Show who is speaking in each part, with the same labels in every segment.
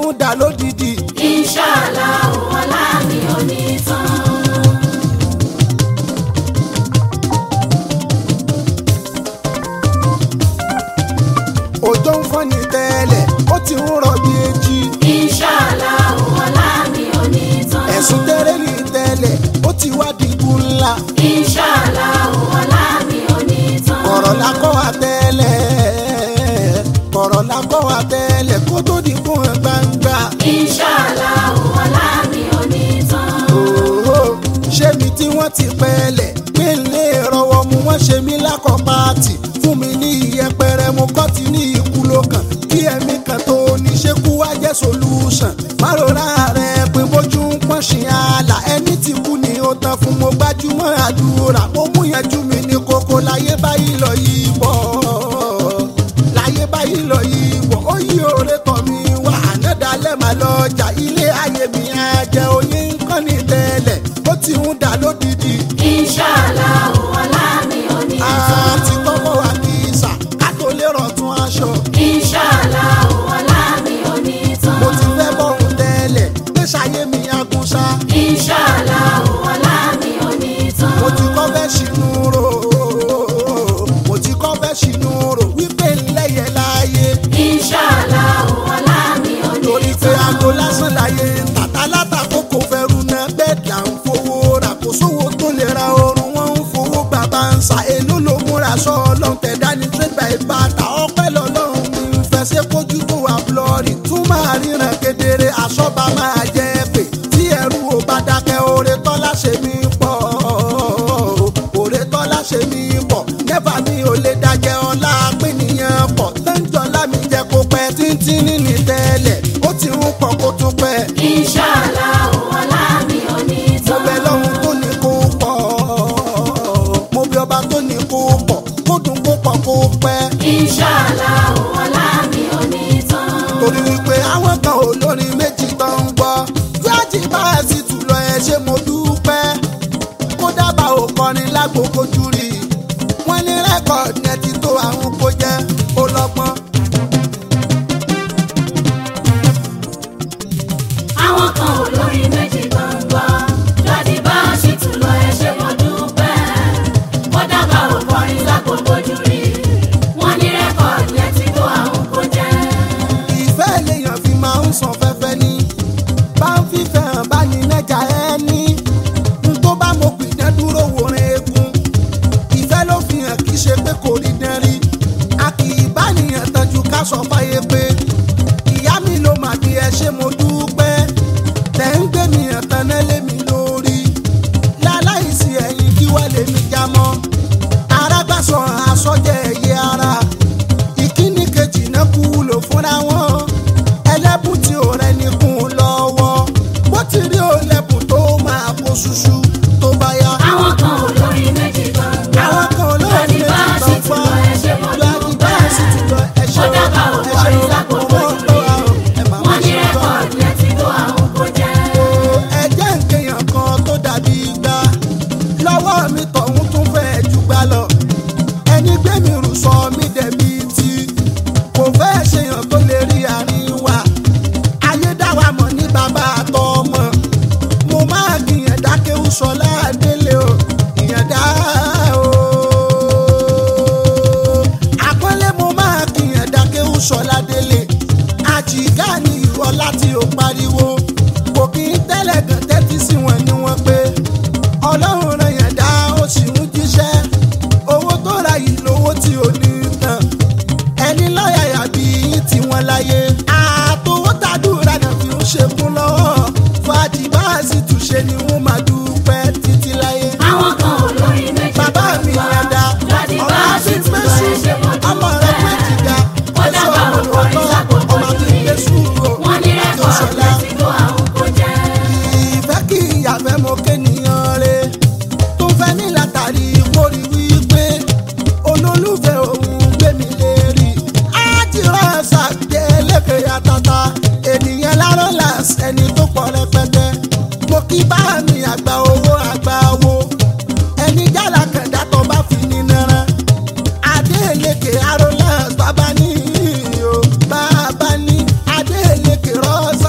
Speaker 1: ń dà lódìdí.
Speaker 2: Inṣàlá ọ̀la mi ò ní tán.
Speaker 1: òjò ń fọ́n ní tẹ́lẹ̀ ó ti ń rọ̀ bí èjì.
Speaker 2: Inṣàlá ọ̀la mi ò ní tán.
Speaker 1: ẹ̀sùn tẹ́rẹ́ ní tẹ́lẹ̀ ó ti wá dìbò ńlá.
Speaker 2: Inṣàlá ọ̀la mi ò ní tán.
Speaker 1: kọ̀rọ̀ la kọ́ wa tẹ́lẹ̀ kọ̀rọ̀ la kọ́ wa tẹ́lẹ̀ kó tó di fún ẹ gbangba.
Speaker 2: Inṣàlá ọ̀la mi ò ní tán.
Speaker 1: Òhò, ṣé mi tí wọ́n ti pẹ́ẹ́lẹ̀ pé lè rọwọ́ mu wọ́n ṣe mí lákọ̀ pààtì fún mi ní ìyẹpẹrẹ mo kọ́ ti ní ikú lókàn kí ẹ̀mí kan tó ní ṣe kú wá jẹ́ solution márùnrà rẹ̀ pé bójú ń pọ́n ṣì àlà ẹni tí kú ni ó tán fún mo gbájúmọ́ àdúrà mo mú yanjú mi ní kókó láyé báyìí lọ yìí bọ̀ láyé báyìí lọ yìí bọ̀ ó yí òre tọ̀ mi wá ànádàálẹ̀ mà lọ́jà ilé ayé mi á jẹ́ oyin nǹkan ní tẹ́lẹ̀ ó ti ń dà lódìdí
Speaker 2: Inṣàlá ọ̀la mi ò ní tán.
Speaker 1: àti kọ́kọ́ wà kí sà ká tó lè rọ̀tún aṣọ.
Speaker 2: Inṣàlá ọ̀la mi ò ní tán.
Speaker 1: mo ti fẹ́ bọ̀rùn tẹ́lẹ̀ pé ṣayé mi agúnṣá.
Speaker 2: Inṣàlá ọ̀la mi ò ní tán.
Speaker 1: mo ti kọ́ fẹ́ ṣìnú rò mo ti kọ́ fẹ́ ṣìnú rò wípé ńlẹ́yẹ láàyè.
Speaker 2: Inṣàlá ọ̀la mi ò ní
Speaker 1: torí pé
Speaker 2: tán.
Speaker 1: aago lásán láyé tàtà látàkó kò fẹ́rù náà bẹ́ẹ̀ là ń fowó rà kó sówó tó lè ra oorun wọn ń fowó bàbá ń sa èló ló múra sọ ọlọ́run tẹ̀dá ní trade by bàtà ọpẹ́ lọ́lọ́run mi ń fẹsẹ̀ kójú tó wà blọ́ọ̀rì tún máa ríran kedere àṣọba máa jẹ́ pé tí ẹrú ò bá dákẹ́ oore tọ́lá ṣe mí pọ̀ oore tọ́lá ṣe mí pọ̀ nẹ́fà mi ò lè dájẹ́ ọlá pínìyàn pọ̀ tẹ́ńjọ́lá mi jẹ́ kó pẹ́ títí nínú tẹ́lẹ̀ ó ti ń pọ̀ kó tún pẹ́
Speaker 2: Inṣàlá ọ̀la mi ò ní
Speaker 1: mo
Speaker 2: tán.
Speaker 1: bẹ lọ́hún tó ní kó pọ̀ mo bẹ ọba tó ní kó pọ̀ kó dùn kó pọ̀ kó pẹ́
Speaker 2: Inṣàlá ọ̀la mi ò ní tán.
Speaker 1: torí wípé àwọn kan ò lórin méjì tó ń gbọ́ fúlájì bá a sì tù lọ ẹ ṣe mo dúpẹ́ kó dábàá ò kọrin lágbókò júrì wọ́n ní rẹ́kọ̀dì yẹn ti tó àwọn kó jẹ́ ó lọ́gbọ́n.
Speaker 2: àwọn kan ò lórí méjì gbọ̀ngbọ̀ láti bá a ṣì tún lọ ẹ ṣe mo dúpẹ́ wọ́n dábàá ò kọrin lákòókò jù rí wọ́n ní rẹ́kọ̀dì yẹn ti tó àwọn kó jẹ́.
Speaker 1: ìfẹ́ lèèyàn fi máa ń san fẹ́fẹ́ ní bá ń fífẹ́ hàn bá ní nẹ́jà ẹ́ ní n tó bá mo pìdán dúró wòran eegun ìfẹ́ ló fi hàn kí ṣe pé kò rí dán rí a kì í bá nìyàn tọ́jú ká sọ fáyé pé ìyá mi ló mà bí ẹ ṣe mo dúpẹ́ tẹ̀ ń gbé mi hàn tán náà lé mi lórí láláìsí ẹ̀yìn kí wá lè mi já mọ́ arágbàsọ àsọjẹ ẹ̀yẹ ara ìkíní kejì náà kú lò fúnra wọn ẹlẹ́bùn tí ò rẹni kún un lọ́wọ́ bó ti rí o lẹ́bùn tó máa kó ṣuṣu tó bá yá.
Speaker 2: àwọn kan ò lórí méjì gbọ̀ngbọ̀
Speaker 1: àwọn kan olóòrùn
Speaker 2: láti
Speaker 1: méjì
Speaker 2: bá a
Speaker 1: tó
Speaker 2: ṣì
Speaker 1: ń
Speaker 2: tún
Speaker 1: pa
Speaker 2: lọ ẹ ṣe mo
Speaker 1: láti bá a sì tún lọ
Speaker 2: dúpẹ́
Speaker 1: ẹṣẹ
Speaker 2: wọ́n dábàá ò kọrin lákòókò jù rí wọ́n ní rẹ́kọ̀dì yẹn ti tó àwọn kó jẹ́.
Speaker 1: ẹjẹ́ nkẹyàn kan tó dàbí gbá lọ́wọ́ mi tọ̀hún tún fẹ́ jù gbá lọ ẹni gbé mi rù sọ mí dẹ̀bi tí kò fẹ́ ṣèyàn tó lè rí àárín wa ayé dá wa mọ̀ ní bàbá àtọmọ mo máa gbìyàn dákéwù sọlá délé o ìyàn dá o àpọ́nlé mo máa gbìyàn dákéwù sọlá délé àjìgá ni ìwọ láti ò pariwo kò kí n tẹ́lẹ̀ gàn tẹ́tí sí wọn ni wọ́n pé ọlọ́run ràn yàn dá ó sì ń jíṣẹ́ owó tó ra yìí lówó tí ò ní tán ẹni lọ́yàyà bí yín tí wọ́n láyé àtòwó tàdúrà náà fi ń ṣekún lọ́wọ́ fàájì bá a sì túnṣe ni wọ́n máa dúpẹ́ títí láyé.
Speaker 2: àwọn kan ò lórí méjì
Speaker 1: bàbá mi yàn dá
Speaker 2: láti bá
Speaker 1: ọmọ
Speaker 2: a
Speaker 1: àti
Speaker 2: ṣì tún lọ ẹ ṣe mo
Speaker 1: gbẹ́sù ọmọ rẹ pé
Speaker 2: dúpẹ́
Speaker 1: jìgá
Speaker 2: wọ́n
Speaker 1: èso
Speaker 2: dábàá ò
Speaker 1: ọmọ
Speaker 2: kọrin
Speaker 1: lọ́tọ́
Speaker 2: lákòókò
Speaker 1: ọmọ àti
Speaker 2: jù rí
Speaker 1: gbẹ́sù o
Speaker 2: wọ́n ní rẹ́kọ̀dì yẹn ti tó àwọn kó jẹ́.
Speaker 1: ìfẹ́ kí ìyàfẹ́ mo kéèyàn re tó fẹ́ ní látàrí mórí wípé olólùfẹ́ òun gbé mi lérí ájírọ̀ ṣàgbé lékè àtàtà ènìyàn lárọ́ làs ẹni tó pọ̀ rẹpẹtẹ mo kí bá mi àgbà owó àgbà owó ẹni jàlá kẹ̀dá tó bá fi ní náírà adélékè arólà bàbá ní o bàbá ní adélékè rọ́ọ̀sì.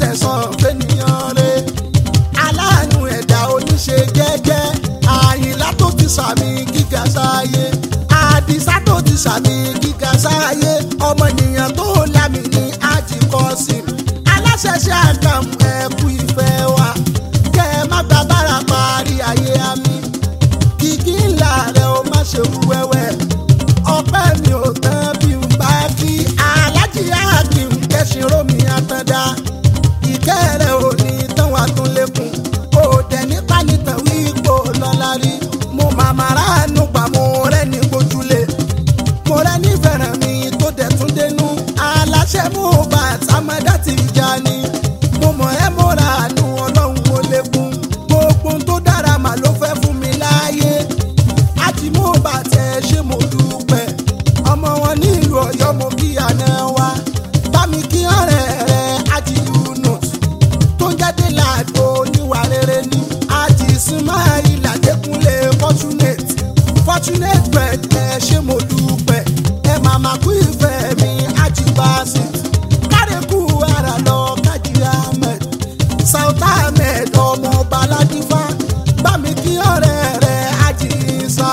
Speaker 1: sẹ̀sán fẹ́niyàn rẹ̀ aláàánú ẹ̀dá oníṣe jẹ́jẹ́ àyìnlá tó ti sàmì gíga sáyé àdìsá tó ti sàmì gíga sáyé ọmọnìyàn tó lámì ní àjìkọ́sí aláṣẹṣẹ àgàm ẹ̀kú ìfẹ́ wa kẹ́ ẹ má gba bára parí ayé àmì kìkì ńlá rẹ̀ ó má ṣe wú wẹ́wẹ́ ọpẹ́ mi ò tán bí n bá kí alájí àkìm kẹ́sìn rómi àtàndá ìkẹ́ rẹ̀ ò ní tán wà tún lékun kò dẹ̀ nípa nìtàn wí kò lọ́la rí mo màmá ráàánú gbà mo rẹ́ ní gbójúlé mo rẹ́ ní fẹ̀ràn mi tó dẹ̀ tún dénú aláṣẹ mú bá sàmọ́dá ti jà ní mo mọ̀ ẹ́ mo ra àánú ọlọ́run mo lékun gbogbo ohun tó dára mà ló fẹ́ fún mi láàyè àti mo bá tẹ ṣé mo dúpẹ́ ọmọ wọn nílùú ọ̀yọ́ mo kí àná wa bá mi kí ọ̀rẹ́ rẹ̀ àti yunus tó ń jáde láàgbo níwà rere ni àti ismail adékúnlé fortunate fortunate bread ẹ ṣé mo dúpẹ́ ẹ màmá kú ìfẹ́ mi àti basit kárẹ́kù ara lọ kájí ahmed south ahmed ọmọ ọba aládìfá bá mi kí ọ̀rẹ́ rẹ̀ àti isa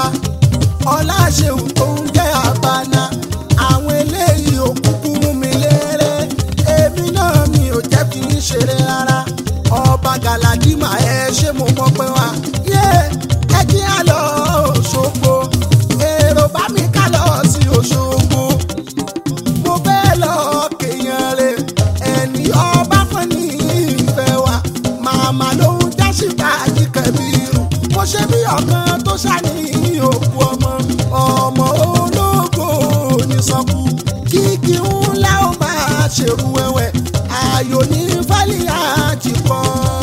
Speaker 1: ọláṣẹ́wù tó ń jẹ́ àbáná àwọn eléyìí òkúkú mú mi léré èmi náà mi ò jẹ́ kí n ṣeré rárá ọba galadima ẹ ṣé mo mọ̀ pé wá yé ẹ kí á lọ Òṣogbo èrò bá mi ká lọ sí Òṣogbo mo fẹ́ lọ kéèyàn rẹ̀ ẹni ọba kan ní ìfẹ́ wa màmá ló ń jásíta àjíkẹ́bírù mo ṣe bí ọ̀kan tó ṣàní òkú ọmọ ọmọ ológo onísọkú kíkí ńlá ó máa ṣèrú wẹ́wẹ́ ayò ní fálí àjìkọ́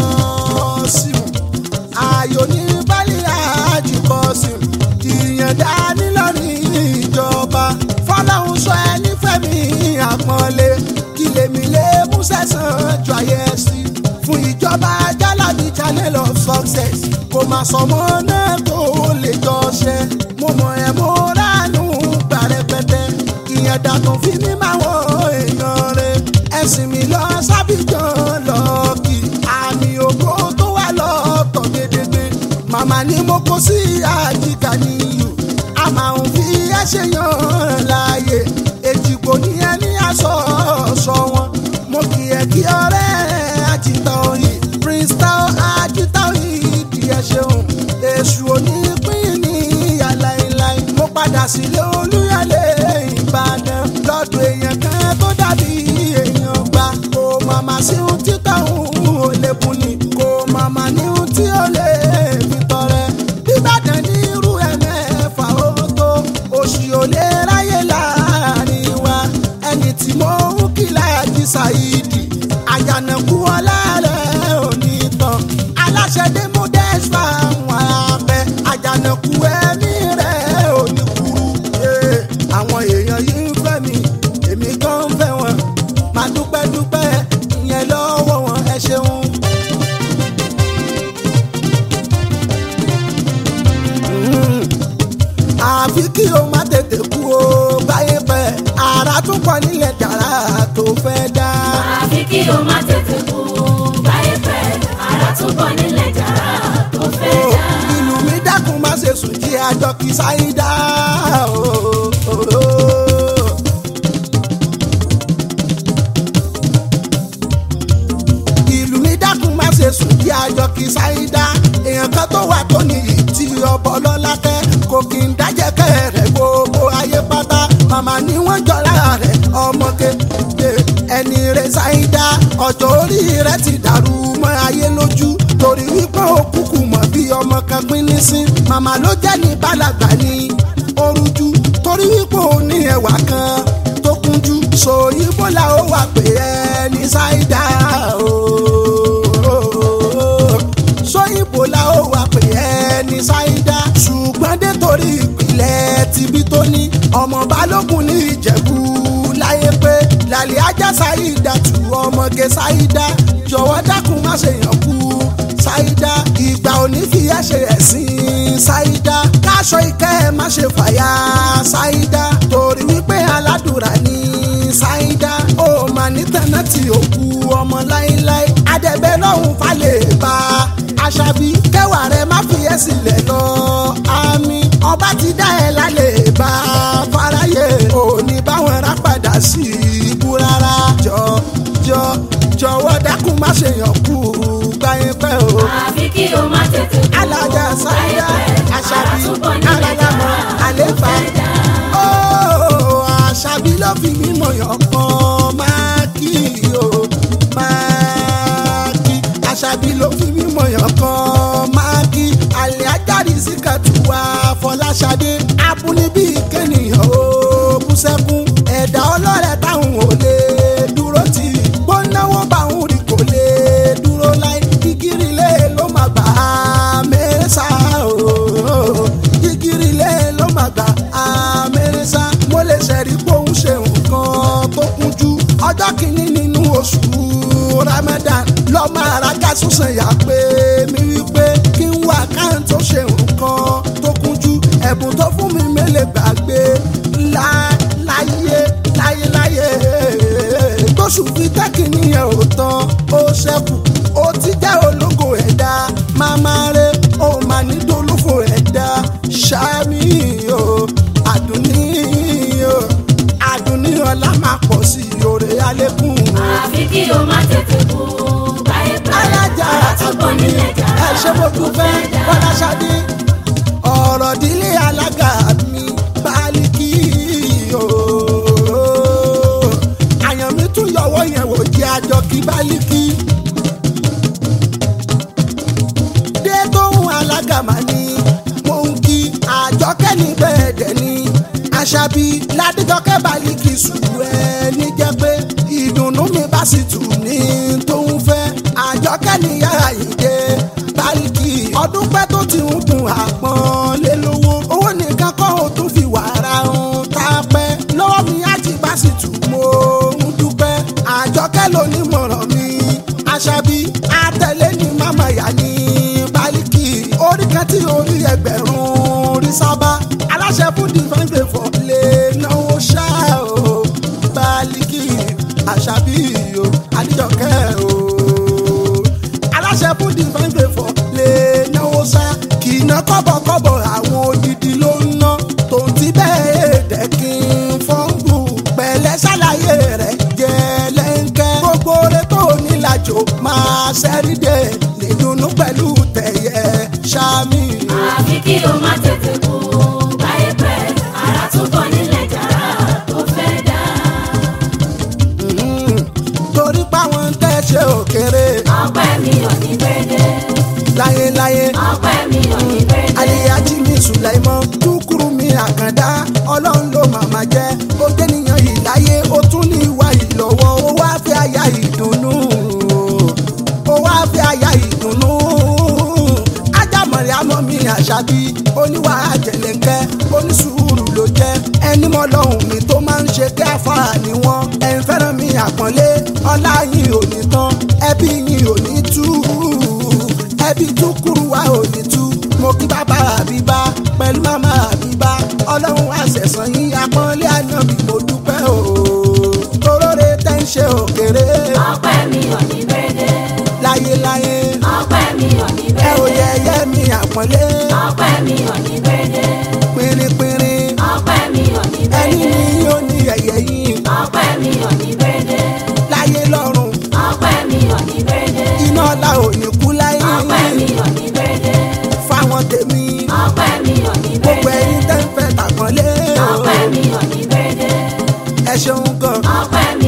Speaker 1: sí i ayò ní bálí àjùkọ sí ìyànda nílọrin ìjọba fọlọ́hún sọ ẹ nífẹ̀ẹ́ mi àpọ́nlé kí lèmi lè mú sẹ́sàn jọ ayé sí fún ìjọba jálàbí channel of success kò má sọmọ náà tó lè jọ ṣe mo mọ ẹ mo ránú gbà rẹpẹtẹ ìyànda tó fi mí máa wọ èèyàn rẹ ẹsìn mi lọ sábìjàn lọ́ọ̀kì àmì ògo tó wà lọ́ọ̀tọ̀ gédégbé màmá ni mo kó sí àjíkà níyù a máa ń fi ẹsẹ̀ yan láàyè èjìgbò ní ẹni aṣọ ọ̀ṣọ́ wọn mo kì í kí ọ̀rẹ́ àjìtọ̀ yìí prince tao àjìtọ̀ yìí di ẹ ṣeun èṣù onípín ní yàláìláì mo padà sílé olúyọlé ìbàdàn lọ́dọ̀ èèyàn kan tó dàbí èèyàn gbà kó màmá sí ohun títà òun ò lè bùn ni kó màmá ní ohun tí ó lè fi tọrẹ bíbàdàn ní irú ẹ̀ mẹ́fà ó tó òṣì ò lè ráyè láàrin wa ẹni tí mo ń kí láàjì ṣàìdì àjànàkú ọlá rẹ̀ ò ní tán aláṣẹ dé mú dẹ́sfà wọn abẹ àjànàkú ẹ̀mí rẹ̀ ò ní kúrú Eh, àwọn èèyàn yìí ń fẹ́ mi èmi gan ń fẹ́ wọn máa dúpẹ́ dúpẹ́ ìyẹn lọ́wọ́ wọn ẹ ṣeun. Mm. àfi kí o má tètè kú o báyé pẹ́ ara tún pọ̀ nílẹ̀ jàrá tó fẹ́ dá.
Speaker 2: àfi kí o má tètè kú báyé pẹ́ ara túbọ̀ nílẹ̀ jàrá tó fẹ́ dá.
Speaker 1: ìlú mi dákun má ṣe sùn jí àjọ kì í sáyidá. ìlú mi dákun má ṣe sùn jí àjọ kì í sáyidá. èèyàn kan tó wà tó nìyí tí ọbọ lọ́lá tẹ́ kò kì í dájẹ́ kẹ́rẹ̀ gbogbo ayé pátá. màmá ni wọ́n jọra rẹ̀ ọmọge ẹni rẹ̀ sáyidá ọjọ́ orí rẹ̀ ti dàrú mọ́ ayé lójú torí wípé òkùnkùn mọ̀ bí ọmọ kan pín ní sí màmá ló jẹ́ ní bálàgbà ní orújú torí wípé ó ní ẹwà kan tó kúnjú sòyìnbó la ó wà pé ẹ ní ṣáídà ooo sòyìnbó la ó wà pé ẹ ní ṣáídà ṣùgbọ́n dé torí ìpìlẹ̀ tibí tó ní ọmọ balógun ní ìjẹ̀bú láyé pé làlẹ́ ajá ṣáídà tù ọmọge ṣáídà jọ̀wọ́ dákun má ṣe yàn kú ṣáídà ìgbà òní fi ẹ́ ṣe ẹ̀sìn ṣáídà káṣọ ìkẹ́ ẹ má ṣe fàyà ṣáídà torí wípé aládùúrà ní ṣáídà ó mà ní tẹ̀nà tí ó kú ọmọ láéláé adẹ̀bẹ̀ lọ́hùn falẹ̀ bá aṣábí kẹwàá rẹ má fi ẹ́ sílẹ̀ lọ àmì ọba ti dá ẹ lálẹ́ bá fáráyé òní báwọn rà padà sí ibú rárá jọ jọ jọ̀wọ́ dákun má ṣe yàn kú gbáyé pẹ́ o
Speaker 2: àfi kí o má tètè kú.
Speaker 1: alájà sáyà aṣábí
Speaker 2: àtúbọ̀ nílẹ̀
Speaker 1: alálámọ àléfà ó àṣàbí ló fi mímọ yàn kan máa kí o máa kí àṣàbí ló fi mímọ yàn kan máa kí àlẹ́ ajáde sí kàtúwà fọláṣadé abúnibí kẹ́nìyàn ó bú sẹ́kún ẹ̀dá ọlọ́rẹ̀ táwọn ò lè dúró tì gbónáwó báwọn rí kò lè dúró láì kíkiri lé ló máa gbà á mẹ́sà o kíkiri lé ló máa gbà á mẹ́sà mo lè ṣẹ̀rí bóun ṣe nǹkan tó kúnjú ọjọ́ kìíní nínú oṣù ramadan lọ́mọ àràgà sọ̀sẹ̀ yà pé mi wípé kí n wá káyọ̀ tó ṣe nǹkan tó kúnjú ẹ̀bùn tó fún mi mélèé gbàgbé ńlá láyé láyé láyé tóṣù fi tẹ́kìnì yẹn ò tán ó ṣẹ́kù ó ti jẹ́ ológo ẹ̀dá máma rẹ̀ ó máa ní dolófo ẹ̀dá ṣáàmì o àdùnní o àdùnní ọlá máa pọ̀ sí òrè alẹ́kùn
Speaker 2: àfi kí o má tètè kú. báyé pẹ́
Speaker 1: alájà
Speaker 2: àtúbọ̀
Speaker 1: àdùnní
Speaker 2: nílẹ̀ jà.
Speaker 1: ẹ ṣe mo dúpẹ́ bọ́láṣadé ọ̀rọ̀ dílé alága mi bálíkì o àyàn mi tún yọwọ́ yẹn wò jẹ́ àjọ kí bálíkì. dé tóun alága mà ní mò ń kí àjọkẹ́ ní bẹ́ẹ̀ dẹ̀ ní àṣàbí ládìjọkẹ́ bálíkì sùúrù ẹ̀ níjẹ́ pé ìdùnnú mi bá sì tù ní tóun fẹ́ àjọkẹ́ níyà ìdè bálíkì ọdún pẹ́ tó ti ń kun àpọ́n lé lówó owó nìkan kọ́ ò tún fi wàrà ń ta pẹ́ lọ́wọ́ mi á ti bá sì tù mo ń dúpẹ́ àjọkẹ́ lónímọ̀ràn mi àṣàbí àtẹ̀lé ní màmá yá ní bálíkì orí kan tí orí ẹgbẹ̀rún rí sábà aláṣẹ fún divine favour lè náwó ṣá o bálíkì àṣàbí o àdìjọkẹ́ o aláṣẹ fún divine favour lè náwó ṣá kì í ná kọ́bọ̀kọ́bọ̀ àwọn odidi ló ń ná tòun ti bẹ́ẹ̀ dẹ́kin fọ́nbù pẹ̀lẹ́ ṣàlàyé rẹ̀ jẹ́lẹ́ńkẹ́ gbogbo rẹ̀ tó nílàjò máa ṣẹ́rídẹ̀ nídùnnú pẹ̀lú tẹ̀yẹ ṣáàmì.
Speaker 2: àfi kí o má tètè kú. báyé pẹ́ àtúbọ̀ nílẹ̀ jà. tó fẹ́ dá.
Speaker 1: Mhm. torí páwọn tẹ́ ṣe òkèrè
Speaker 2: ọpẹ́ mi ò ní gbẹ́dẹ́.
Speaker 1: láyéláyé
Speaker 2: ọpẹ́ mi ò ní gbẹ́dẹ́.
Speaker 1: aliyaji mi sùlẹ̀mọ́ kúkúrú mi àkàndá ọlọ́run ló màmá jẹ́ ó jẹ́niyàn yìí láyé ó tún ní ìwà ìlọ́wọ́ ó wá fi àyà ìdùnnú ó wá fi àyà ìdùnnú ajámọ̀rẹ́ àmọ́ mi àṣàbí oníwà àjẹlẹ̀kẹ́ onísùúrù ló jẹ́ ẹni mọ́ lọ́hùn mi tó máa ń ṣe kí àfààní wọn ẹ̀ ń fẹ́ràn mi àpọ́nlé ọlá yìí ò ní tán ẹbí yìí ò ní tú ẹbí tún kúrú wa ò ní tú mo kí bàbá àbíbá pẹ̀lú màmá àbíbá ọlọ́run àṣẹ̀sán yín apọ́nlé àná bí mo dúpẹ́ o toróore tẹ́ ń ṣe òkèrè
Speaker 2: ọpẹ́ mi ò ní gbẹ́dẹ́.
Speaker 1: láyéláyé
Speaker 2: ọpẹ́ mi ò ní
Speaker 1: ẹ ò
Speaker 2: gbẹ́dẹ́.
Speaker 1: yẹyẹ mi àpọ́nlé
Speaker 2: ọpẹ́ mi ò ní gbẹ́dẹ́.
Speaker 1: pínrínpínrín
Speaker 2: ọpẹ́ mi ò ní
Speaker 1: ẹni
Speaker 2: gbẹ́dẹ́.
Speaker 1: ní yóò ní yẹyẹ yín
Speaker 2: ọpẹ́ mi ò ní gbẹ́dẹ́.
Speaker 1: láyé lọ́run
Speaker 2: ọpẹ́ mi ò ní gbẹ́dẹ́.
Speaker 1: iná ọ̀la ò ní kú láyé
Speaker 2: ọpẹ́ mi ò ní gbẹ́dẹ́.
Speaker 1: fáwọn tèmi
Speaker 2: ọpẹ́ mi ò ní
Speaker 1: gbogbo ẹyin
Speaker 2: gbẹ́dẹ́.
Speaker 1: tẹ́ ń fẹ́ tàpọ́nlé
Speaker 2: ọpẹ́ mi ò ní gbẹ́dẹ́.
Speaker 1: ẹ ṣeun gan
Speaker 2: ọpẹ́ mi